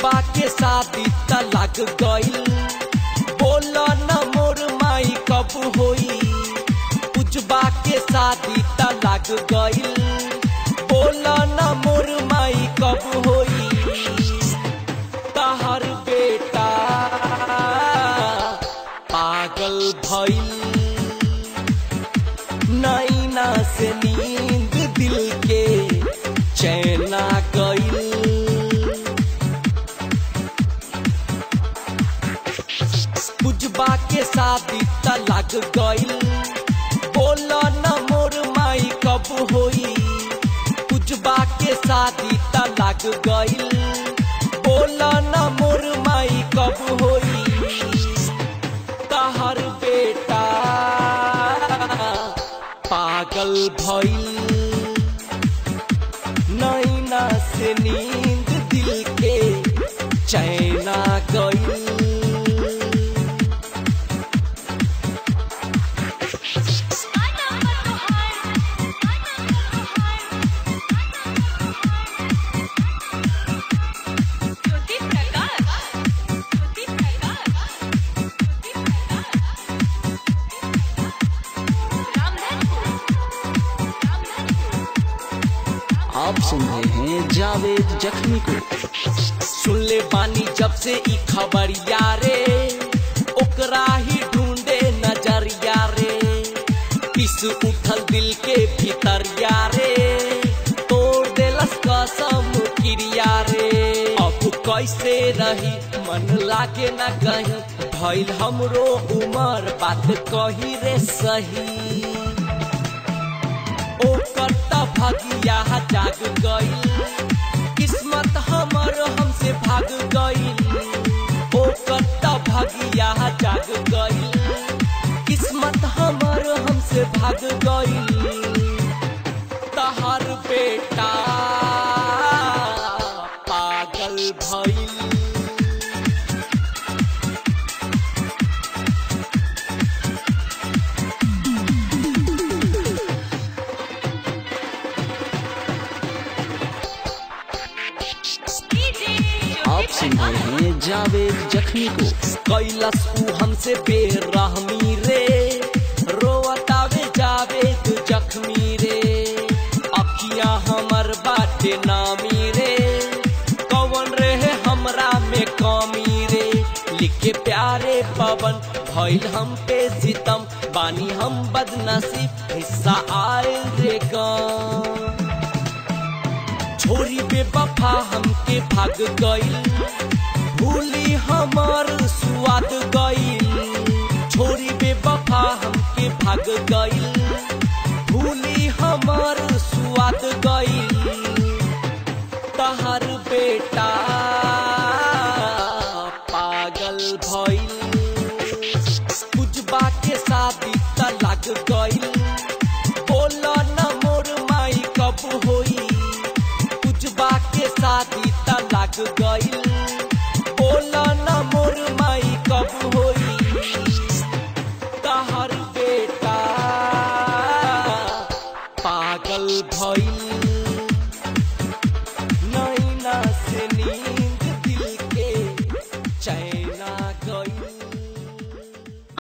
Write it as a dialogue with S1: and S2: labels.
S1: पुजबा के शादी त लग गइल बोला न मोर माई कब होई पुजबा के शादी त लग गइल बोला न मोर माई कब होई तहर बेटा पागल भइल नैना से नींद दिल के चैना गइल पुजबा के शादी त लग गइल बोला न मोर माई कब होई पुजबा के शादी त लग गइल बोला न मोर माई कब होई तहर बेटा पागल भइल नैना से नींद दिल के चैना गइल
S2: ज्योति प्रकाश ज्योति प्रकाश ज्योति प्रकाश रामधनपुर रामधनपुर
S3: आप सुन रहे हैं जावेद जख्मी को
S1: सुन ले बानी जब से ई खबरिया रे ओकरा ही ढूंढे नजरिया रे पिस उठल दिल के भीतरिया रे तोड़ देलस कसम क्रिया रे अब कैसे रही मन लागे न कहीं भइल हमरो उमर बात कही रे सही ओकर त भगिया जाग गइल किस्मत हमर हमसे भाग गइल ओकर त भगिया जाग गइल किस्मत हमर हमसे भाग गइल तहर बेटा पागल भइल
S3: आप सुन रहे हैं जावेद जख्मी को
S1: कैलस ऊ हमसे बेरहमी रे रोवतावे जावे तू जख्मी रे अखियां हमर बाटे नामी रे कौन रहे हमरा में कमी रे लिखे प्यारे पवन भइल हम पे सितम बानी हम बदनसीब हिस्सा आयल रे गाँव छोरी बेवफा हमके भाग गइल भूली हमार स्वाद गइल छोरी बेवफा हमके भाग गइल भूली हमार स्वाद गइल